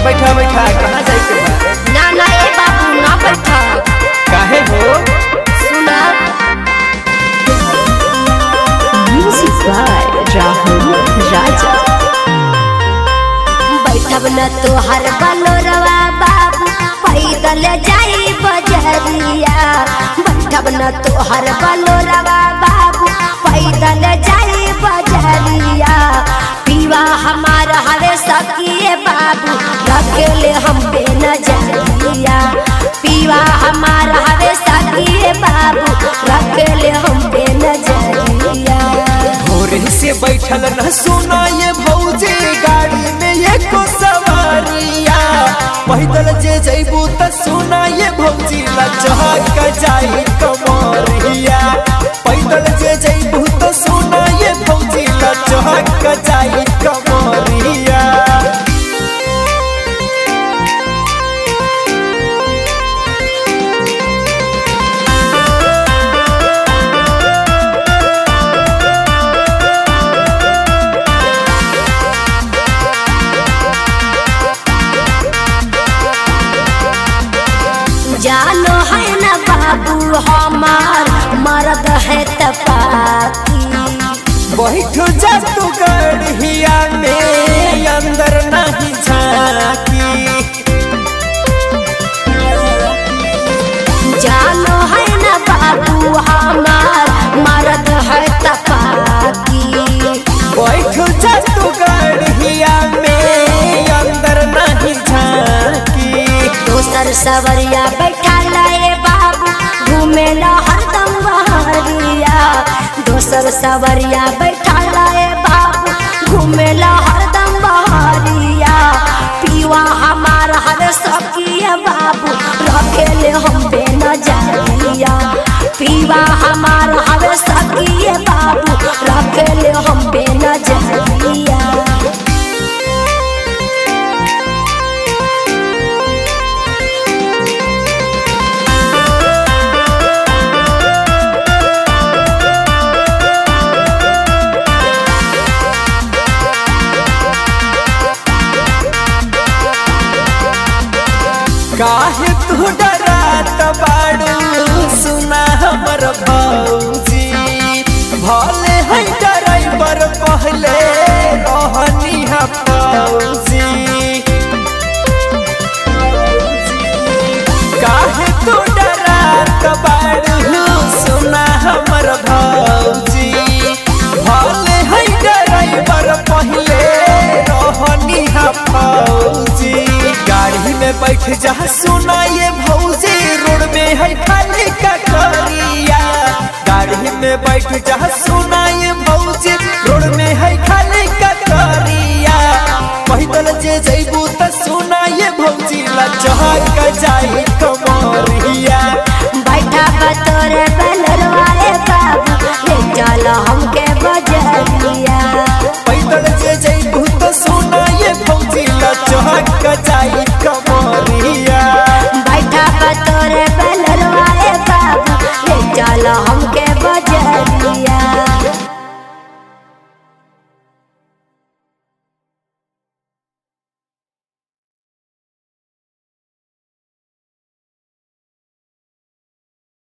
बैठा बैठा कहाँ जाए के बा ना ना ए बाबू ना बैठा काहे हो सुना Music by Rahul Raja. बैठब न तोहर बलोरवा बाबू पैदल जाई बजरिया बैठब न तोहर बलोरवा बाबू पैदल जाई बजरिया पीवा हमार हवे सकिए बाबू रखेले हम पे नजरिया पीवा हमार हवे सकिए बाबू रखेले हम पे नजरिया भोरे से बैठल न सुना ये भौजी गाड़ी में एको सवारिया पैदल जे जैबू त सुना ये भौजी लचहक जाई कमरिया पैदल जे जैबू त सुना ये भौजी लचहक जाई कमरिया जानो है न बाबू हमार मर्द है तपाती बैठ जा तू गढ़िया में अंदर नहीं झाकी जानो है न बाबू हमार मर्द है तपाती बैठ जा तू गढ़िया में अंदर नहीं झाकी दोसर सवरिया बैठा लाए बाबू घूमेला हरदम बहरिया दोसर सवरिया बैठा लाए बाबू घूमेला हरदम बहरिया पीवा हमार हर सकिया बाबू रखेले हम पे नजरिया पीवा हमार हर सकिया बाबू रखेले हम पे नजरिया काहे तू डरात बाड़ू सुना हमर भौजी भले है ड्राइवर पहले रहनी है फौजी काहे तू डरात बाड़ू सुना हमर भौजी भले है ड्राइवर पहले रहनी है फौजी गाड़ी में बैठ जा सुना ये भौजी रोड में है खाली का करिया गाड़ी में बैठ जा